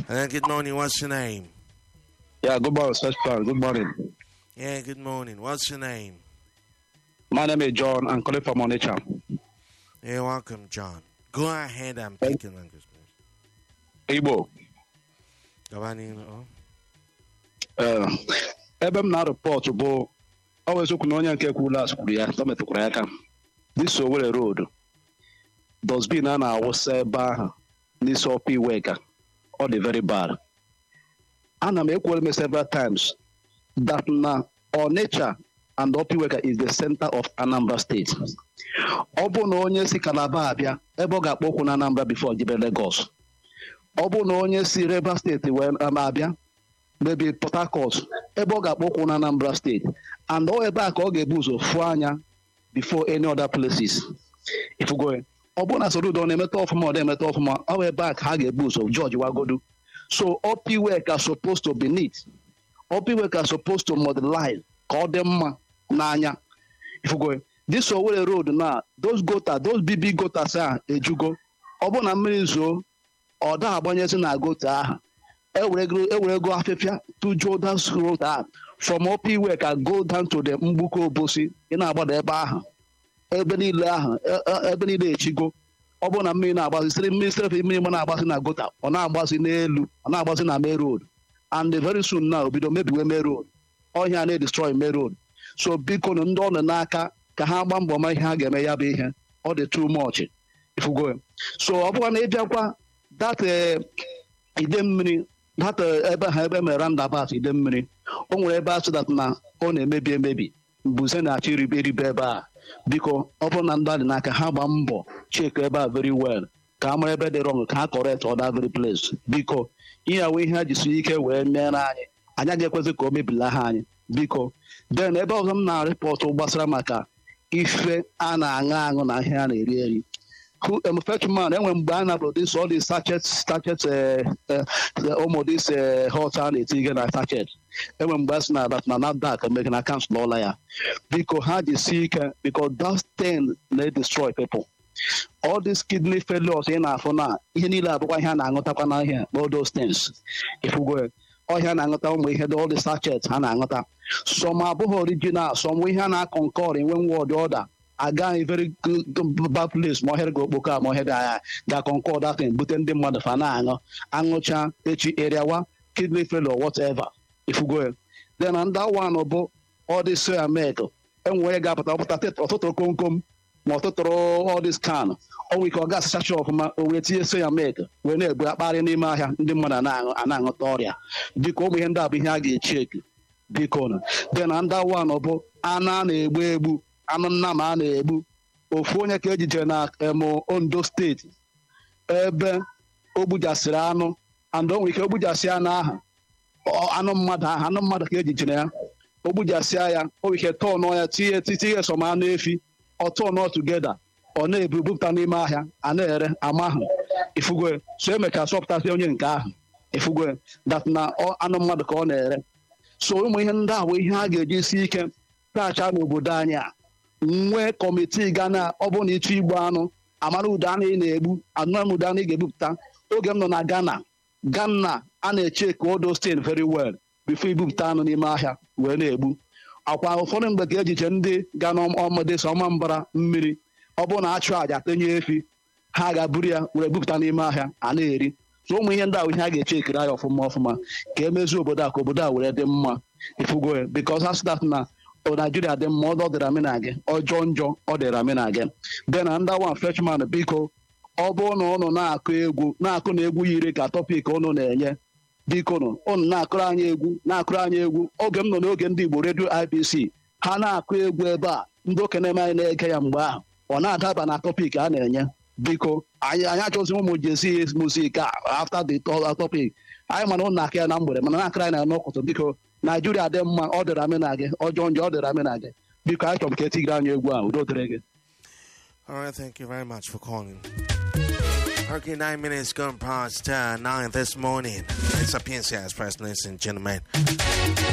And then good morning. What's your name? Yeah, good morning, Search Plan. Good morning. Yeah, good morning. What's your name? My name is John. I'm calling from Onitsha. You're welcome, John. Go ahead and pick a language, please. Igbo. Gabani, oh. Ee, ebe m na-arịpọtụ bụ ọ bụ eziokwu na onye nke kwuru as kwuru ya ọ metụkwara ya aka this Owerri road dosbin a na-awụsa ebe ahụ n'isi ọpa iweka ọ dị very bad ana m ekwuola m several times that na Onitsha and ọpa iweka is the center of Anambra State ọ bụ na onye si Calabar abịa ebe ọ ga-akpọ ụkwụ na Anambra before jibe Lagos ọ bụ na onye si Rivers steeti wee um, abịa maybe Port Harcourt ebe ọ ga-akpọ ụkwụ na Anambra steeti and ọ ebe a ka ọ ga-ebu ụzọ fụọ anya before any other places ifugo ọ bụrụ na Soludo ọ na-emeta ọfụma ọ na-emeta ọfụma ọ bụ ebe a ka ha ga-ebu ụzọ George wagodo so opiwek are supposed to be neat opiwek are supposed to modelize ka ọ dị mma n'anya ifugo this Owerri road na those gota those bb gotas a ejugo ọ bụrụ na mmiri zoo ọ da agbanyezi na gota ahụ ewerego afịfịa tujuo that road ahụ from opiwe ka go down to the mgbuko obosi ị na-agbada ebe ahụ ebe niile ahụ e- e- ebe niile echigo ọ bụrụ na mmiri na-agbazi siri mmiri siri mmiri ma na-agbazi na gota ọ na-agbazi n'elu ọ na-agbazi na main road and very soon na obido mebiwe main road ọhịa na-edestroy main road so biko nụ ndị ọ nọ n'aka ka ha gbaa mbọ ma ihe ha ga-eme ya bụ ihe ọ dị too much ifugo so ọ bụkwa na ịbịakwa that eh, ide mmiri that eh, ebe ha ebe mere roundabout ide mmiri o nwere ebe asị dat na ọ na-emebi emebi mbuze na-achọ iribe eribe ebe a biko ọ bụrụ na ndị a dị n'aka ha gbaa mbọ chek ebe a very well ka a mara ebe dị wrong ka ha correct other very place biko ihe awe ihe ha jisi ike wee meere anyị anyị agaghị ekwezi ka o mebila ha anyị biko then ebe ọzọ m na-arịpọtụ gbasara maka ife a na-aṅụ aṅụ na ihe a na-eri eri who um, fetchman enwe mgbe a na produce all these sachet sachet uh, uh, ụmụ this uh, hot a na-etinye na sachet enwe mgbe a sị na that na NAFDAC emeghe na kansụl ọla ya biko ha jisi ike because that thing na-destroy people all these kidney failures ị na-afụ na ihe niile abụkwa ihe a na-aṅụtakwa na ihe all those things ifugo ọhịa na-aṅụta ụmụ ihe all the sachet ha na-aṅụta some abụghị original some ihe a na-akọnkọr enwe wọd ọda agaghị very good bad place ma ọhịa ga-okpoko a ma ọhịa ga ga-akọnkọr datin bute ndị mmadụ fa na-aṅụ aṅụcha echi eriawa kidney failure whatever ifugo ya then ndị one bụ all this soya milk enwe onye ga-apụta ọpụta ọtụtụrụ komkom ma ọtụtụrụ all this can o nwere ike ọ ga-asachacha ọfụma o wee tinye soya milk wee na-ebu akparị n'ime ahịa ndị mmadụ na-aṅụ a na-aṅụta ọrịa biko ụmụ ihe ndị a bụ ihe a ga-echi eki biko nụ dị na ndị one bụ anụ a na-egbu egbu anụ nnama a na-egbu ofu onye ka ejije na emo ondo steeti ebe o gbujasịrị anụ and o nwere ike ogbujasị anụ ahụ ọ- anụ mmadụ ahụ anụ mmadụ ka ejijere ya o gbujasịa ya o nwere ike tọọ ya tinye tinye som anụ efi ọ tọọ nọ tugeda ọ na-ebu bupụta n'ime ahịa a na-ere ama ahụ ifugo so emecha sọpụtasị onye nke ahụ ifugo dat na ọ- anụ mmadụ ka ọ na-ere so ụmụ ihe ndị a bụ ihe a ga-eji si ike tacha n'obodo anyị a nwee kọmitii ga na ọ bụrụ na ịchọ igbu anụ amara ụdọ anụ ị na-egbu anụ ụdọ anụ ị ga-ebupụta oge m nọ na Ghana Ghana a na-eche ka odo stain very well before ibupụta anụ n'ime ahịa wee na-egbu akwa ụfọdụ mgbe ka ejiche ndị ga n'ọmọdé so ọma mbara mmiri ọ bụrụ na achụ àjà tenye efi ha ga-buru ya were bupụta n'ime ahịa a na-eri so ụmụ ihe ndị ahụ ihe a ga-eche ekiri anya ọfụma ọfụma ka emezie obodo a ka obodo a were dị mma ifugo ya bikos ha sịdat na o naijiria dị mma ọ dịra mi na gị ọjọọ njọ ọ dịra mi na gị de na ndị awa freshman biko ọ bụrụ na ụnụ na-akụ egwu na-akụ na egwu yiri ka tọpik ụnụ na-enye biko nụ ụnụ na-akụrụ anyị egwu na-akụrụ anyị egwu oge m nọ n'oge ndị igbo redio ibc ha na-akụ egwu ebe a ndị okenye m anyị na-ege ya mgbe ahụ ọ na-adaba na tọpik a na-enye biko anyị anyị achọzi ụmụ jesi muzik a after the to- topic anyị mana ụnụ aka ya na mgbede mana na-akụrụ anyị na n'ụkụtụ biko naijiria dị mma ọ dịra amị na gị ọjọọ njọ ọ dịra amị na gị biko anyị chọrọ m ka etigiri anyị egwu a udo dịrị gị All right, thank you very much for calling. Okay, nine minutes gone past uh, nine this morning. It's a PNC Express, ladies and gentlemen.